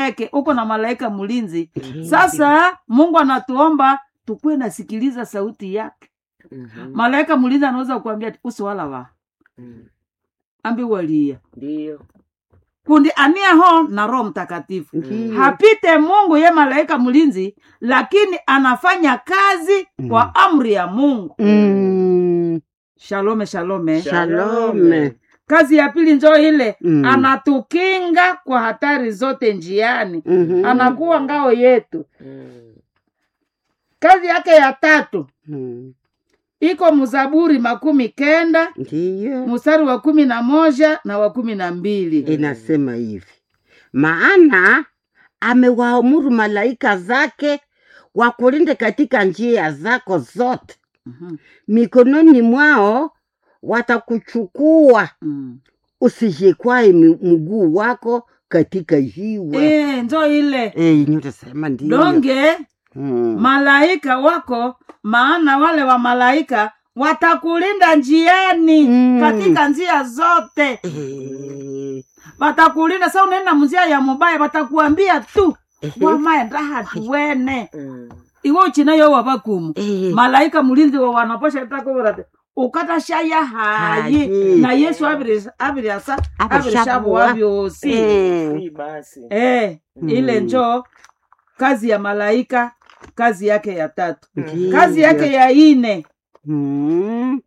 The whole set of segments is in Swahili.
yake uko na malaika mlinzi sasa mungu anatuomba tukuwe nasikiliza sauti yake Mhm. malaika mlinzi anaweza kuambia usiwala wa Mm. ambi walia Ndio. kundi aniaho na roho mtakatifu Ndiyo. hapite mungu ye malaika mlinzi lakini anafanya kazi kwa amri ya mungu Mm. shalome shalome Shalome. kazi ya pili njo ile Mm. anatukinga kwa hatari zote njiani Mhm. anakuwa ngao yetu Mm. kazi yake ya tatu Mm. iko mzaburi makumi kenda Ndiyo. mstari wa kumi na moja na wa kumi na mbili inasema hivi maana amewaamuru malaika zake wakulinde katika njia zako zote Mhm, mikononi mwao watakuchukua mm. usijikwae mi- mguu wako katika jiwe Eh, njo ile Eh, nyotasema ndio donge Mm. malaika wako maana wale wa malaika watakulinda njiani Mm. katika njia zote Eh, watakulinda sa unaenda mzia ya mubaya watakuambia tu wamaenda hatuwene Mm. iwe uchinayo wabakumu eh, malaika mulinzi wa wanaposha takoverate ukatashaya hayi Hayi. na yesu abiri abiri asa Abiri abiri shabu shabuwa. wabyosi eh, Si basi. eh, ile Mm. njo kazi ya malaika kazi yake ya tatu ndiyo. kazi yake ya ine Mm.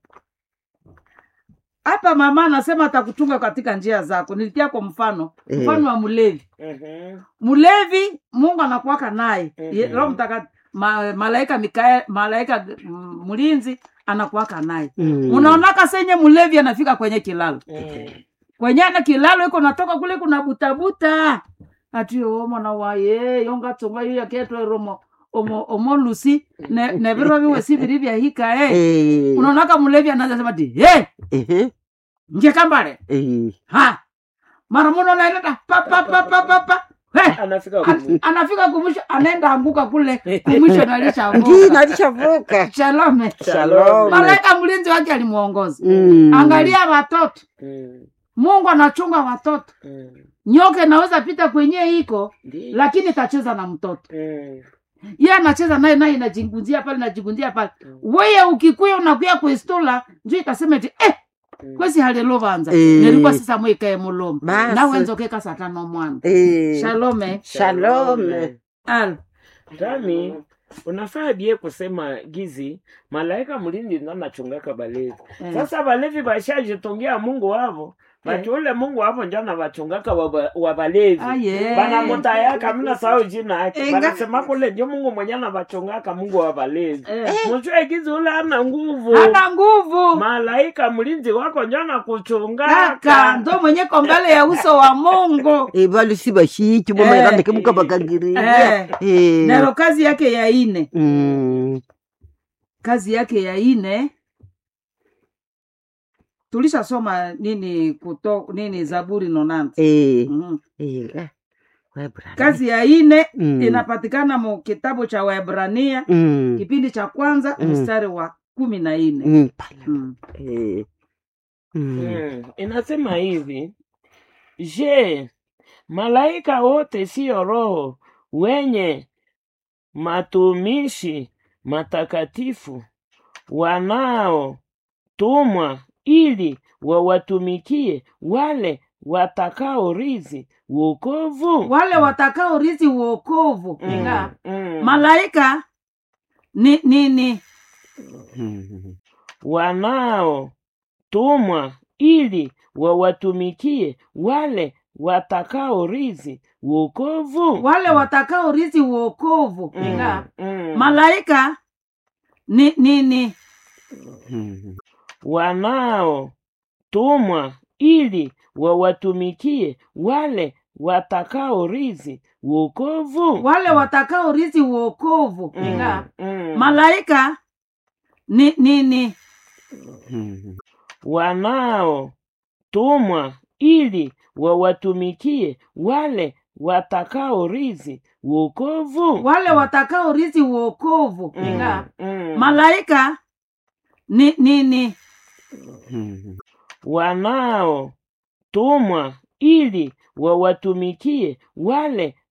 hapa mama anasema atakuchunga katika njia zako nilitia kwa mfano Eh. mfano wa mlevi Mhm. mlevi mungu anakuwaka naye Mhm. Ye- roho mtaka ma, malaika mikael malaika mm, mlinzi anakuwaka naye Mm. unaonaka senye mlevi anafika kwenye kilalo Mm. kwenye ana kilalo iko natoka kule kuna butabuta atiyo mwana waye yonga tsonga iyo yaketwe romo omo omolusi ne ne biro biwe si biri bya hika eh Eh, unaonaka mlevi anaanza sema ti hey ehe, nje kambale eh, ha mara muno naenda pa pa pa pa pa pa hey Anafika An- kumu. anafika kumwisho anaenda anguka kule kumwisho ndio nalishavuka nalishavuka shalome Shalom. malaika mlinzi wake alimuongoza Mm. angalia watoto Mm. mungu anachunga watoto Mm. nyoka inaweza pita kwenye iko Ndio. lakini itacheza na mtoto Mm. ye anacheza naye naye inajigunzia pale najigunzia pale Mm. weye ukikuya unakuya kuistula njo itasema ti eh, Mm. kwesi halilovanza Eh. nilikuwa sisa mwikae mulomo Basi. nawenzokeka satano mwana Eh, shalome Shalome. al Tami, unafaa bie kusema gizi malaika mlindi ndo anachungaka balevi Eh. sasa balevi bashajitungia mungu wavo bati ule mungu wavo njo anavachungaka waba- wa balevi Aye. banamutayaka mina sao jina yake Enga- banasema kule njo mungu mwenye anavachungaka mungu wa balevi Eh. mujue gizi ule ana nguvu ana nguvu malaika mlinzi wako njo kaka anakuchungaka ndo mwenyeko mbele ya uso wa mungu eh, balusi bashiki Eh. bomairandike mukabakangiriria Eh. Eh. nero kazi yake ya ine Mm. kazi yake ya ine tulishasoma nini kuto nini zaburi nonanza Eh, Mhm. eh, eh, Waebrania. kazi ya ine Mm. inapatikana mu kitabu cha waebrania Mm. kipindi cha kwanza Mm. mstari wa kumi na ine Mm, pale. Mm. Eh. Mm. Mm, inasema hivi je malaika wote siyo roho wenye matumishi matakatifu wanaotumwa ili wawatumikie wale watakaorithi wokovu wale watakao rithi uokovu Mm, Inga, mm. malaika ni nini Mm. wanaotumwa ili wawatumikie wale watakaorithi wokovu wale watakao rithi uokovu Mm, Inga, mm. malaika ni nini Mm. wanaotumwa ili wawatumikie wale watakaorithi wokovu wale watakao rithi uokovu Mm, Inga, mm. malaika ni nini Mm. wanaotumwa ili wawatumikie wale watakaorithi wokovu wale watakao rithi uokovu Mm, Inga, mm. malaika ni nini Mm. wanaotumwa ili wawatumikie wale